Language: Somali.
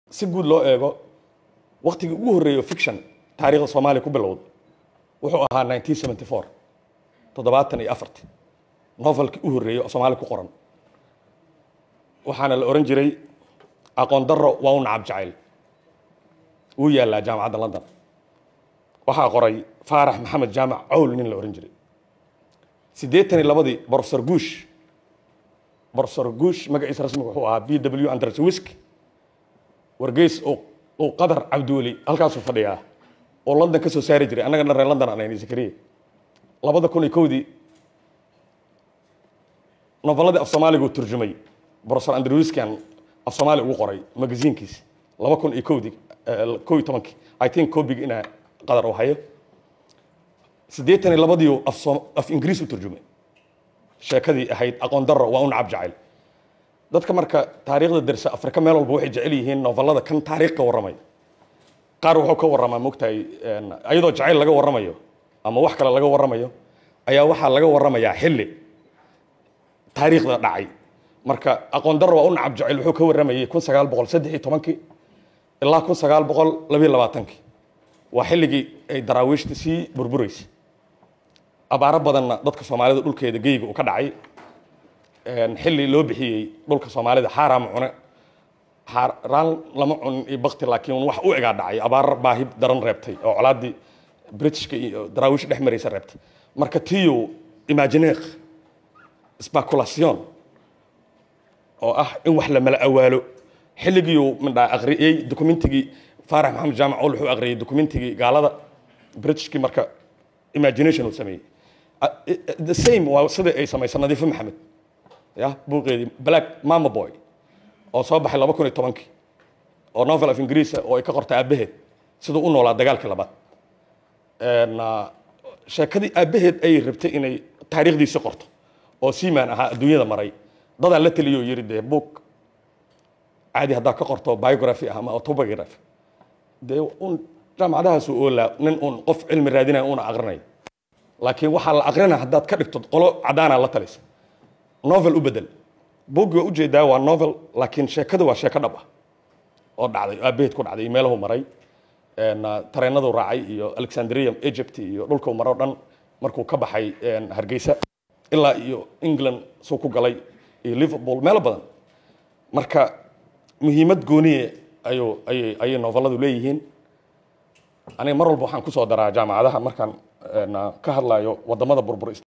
si guud loo eego waktigii ugu horreeyo fiction taariikhda soomaaliya ku bilowda wuxuu ahaa 1974 toddobaatan iyo afarti novelkii u horreeyey oo soomaaliya ku qoran waxaana la ohan jiray aqoon darro waa u nacab jacayl wuu yaallaa jaamacadda london waxaa qoray faarax maxamed jaamac cawl nin la ohan jiray siddeetan iyo labadii brofesor guush brofesor guush magaciisa rasmiga wuxuu ahaa b w anderswisk wargeys uu qadar cabdiweli halkaasuu fadhiyaa oo london ka soo saari jiray annaga dhan reer london aan ayna zakariya labada kun iyo kowdii novelladii af soomaaliga uu turjumay brofesor andrewskan af soomaali ugu qoray magaziinkiisa laba kun iyo kowdii kow iyo tobankii i think cobig inaa qadar uu hayo siddeetan iyo labadiiu af ingiriis u turjumay sheekadii ahayd aqoon darro waa u nacab jacayl dadka marka taariikhda dersa afrika meel walba waxay jecel yihiin novellada kan taariikh ka warramay qaar wuxuu ka warramaa mogtahay iyadoo jacayl laga warramayo ama wax kale laga warramayo ayaa waxaa laga warramayaa xilli taariikhda dhacay marka aqoon darro waa u nacab jacayl wuxuu ka warramayay kun sagaal boqol saddex iyo tobankii ilaa kun sagaal boqol labiyo labaatankii waa xilligii ay daraawiishta sii burburaysa abaaro badanna dadka soomaalida dhulkeeda geyga uu ka dhacay xilli loo bixiyey dhulka soomaalida xaaraama cune xaaraan lama cunin iyo bakti laakiin wax u egaa dhacay abaar baahi daran reebtay oo colaaddii britishka iyo daraawiish dhex maraysa reebtay marka tiyo imagineer speculation oo ah in wax la mala awaalo xilligiiuu midhaa aqriyey documentigii faarax maxamed jaamac ol wuxuu aqriyey documentigii gaalada britishkii marka imagination uu sameeyey the same waa sidai ay samaysay nadiifo maxamed ya buuqeedii black mama boy oo soo baxay laba kun iyo tobankii oo novel of ingiriisa oo ay ka qortay aabbaheed siduu u noolaa dagaalkii labaad sheekadii aabbaheed ayay rabtay inay taariikhdiisi qorto oo seaman ahaa adduunyada maray dadaa la teliyo yidhi dee book caadi haddaa ka qorto biography ah ama autobiography dee un jaamacadahaasu oolaa nin uun qof cilmi raadinaya una aqrinayo laakiin waxaa la aqrinaa haddaad ka dhigto qolo cadaanaa la talisa novel u bedel bogi waa ujeedaa waa novel laakiin sheekada waa sheeko dhab ah oo dhacday aabaheed ku dhacday iyo meelahu maray tareenadu raacay iyo alexandria egypt iyo dhulkuu maro dhan markuu ka baxay hargeysa ilaa iyo england suu ku galay iyo liverpool meelo badan marka muhiimad gooniye ayuu ayay ayay novelladu leeyihiin aniga mar walba waxaan kusoo daraa jaamacadaha markaan ka hadlayo wadamada burbur